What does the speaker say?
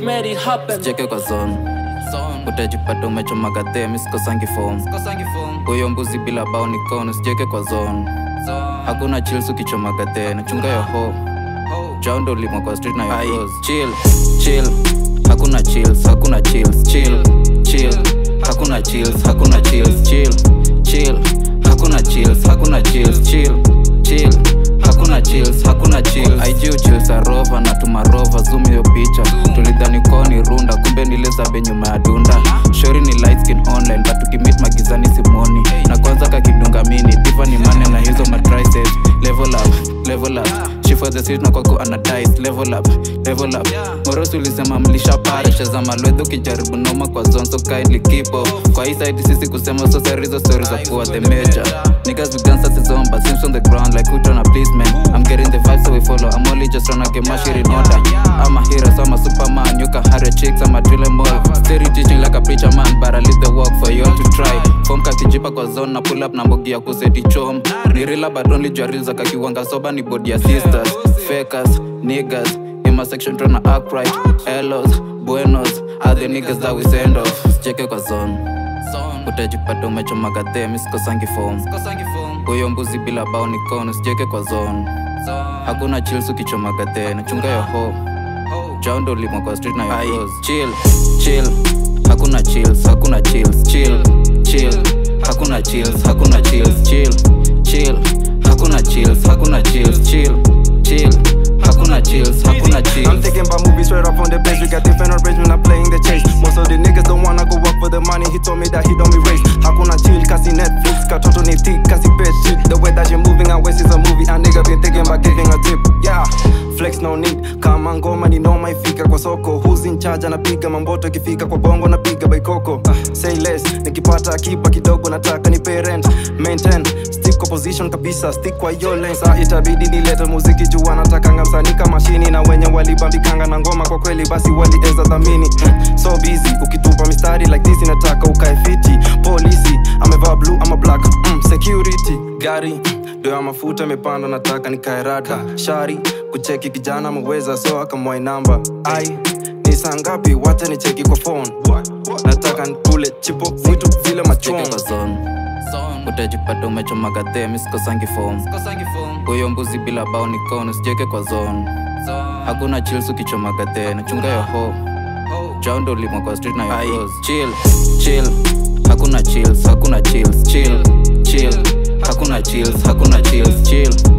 made it happen. cheke kwa zone utajipata umechomaga them sikosangi form huyo mbuzi bila bao ni kono sijeke kwa zone hakuna chills ukichomaga then chunga yo ho jaundo limo kwa street na yo clothes. chill chill hakuna chills hakuna chills chill chill hakuna chills hakuna chills chill chill hakuna chills hakuna chills chill chill hakuna chills hakuna chills IG chills arova na tumarova zoom hiyo picha tulidhani koni runda kumbe nilizabe nyuma ya dunda shori ni light skin online but tukimit magizani simoni na kwanza kakidunga mini diva ni mane na hizo matrices level up level up she for the street na kwako anadice level up level up morosi ulisema mlisha parisha za malwedho kijaribu noma kwa zone so kindly keep off kwa hii side sisi kusema so sorry hizo stories za kuwa the major niggas we dance as zone but seems on the ground like who tryna please man I'm getting the vibes so we follow I'm only just tryna get my shit in order I'm a hero so I'm a superman you can hire chicks I'm a drill em all steady teaching like a preacher man but I leave the work for you all to try form kakijipa kwa zone na pull up na mbogi ya kuseti chom ni rila but only jua real za kakiwanga soba ni body ya sisters fakers niggas in my section tryna act right hellos buenos are the niggas that we send off cheke kwa zone utajipata umechomaga them sikosangi form huyo mbuzi bila bao ni kono sijeke kwa zone hakuna chills ukichomaga then chunga yo ho jaundo limo kwa street na yo clothes. chill chill hakuna chills hakuna chills chill chill hakuna chills hakuna chills chill chill hakuna chills hakuna chills chill chill hakuna chills hakuna I'm chills thinking about movies straight up on the base. We got different arrangements, I'm playing the chase. Most of the niggas don't wanna go work for the money. He told me that he don't be raised. Hakuna chill, kasi Netflix, katoto ni tick, kasi best shit. The way that you moving, I waste is a movie. A nigga been thinking about giving a tip. Yeah, flex no need. Kama ngoma ni noma ifika kwa soko. Who's in charge anapiga mamboto ikifika kwa bongo napiga baikoko. Uh, say less, nikipata akipa kidogo nataka ni parent. Maintain, stick kwa position kabisa, stick kwa hiyo lane. Sa itabidi nilete muziki juu anatakanga msanii kama shini na wenye walibambikanga na ngoma kwa kweli basi walieza dhamini mm, so busy ukitupa mistari like this inataka ukae fiti polisi amevaa blue ama black mm, security gari mm, ndo ya mafuta imepanda nataka nikae rada shari kucheki kijana ameweza so akamwai namba ai ni saa ngapi wacha nicheki kwa phone nataka nikule chipo vitu vile cheke machongo kwa zone utajipata umechomaga them sikosangi form huyo mbuzi bila bao ni kono sijeke kwa zone hakuna chills ukichomaga then chunga yo ho jaundo limo kwa street na yo clothes. chill chill hakuna chills hakuna chills chill chill hakuna chills hakuna chills chill